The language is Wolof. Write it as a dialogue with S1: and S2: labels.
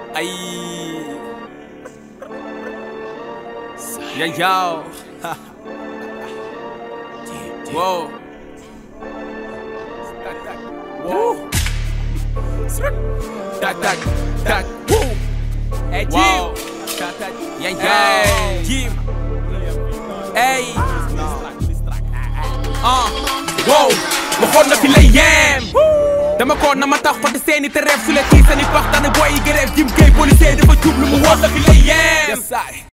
S1: ay ya yow wow wow tak tak tak woo
S2: Hey, Jim.
S1: wow ya yow Jim ay ah wow waxoon na fi lay yem dama ko na ma tax fa seeni te reef su le kii seeni pax daane boy yi grève jim kay policier dafa jub lu mu wax na fi lay yem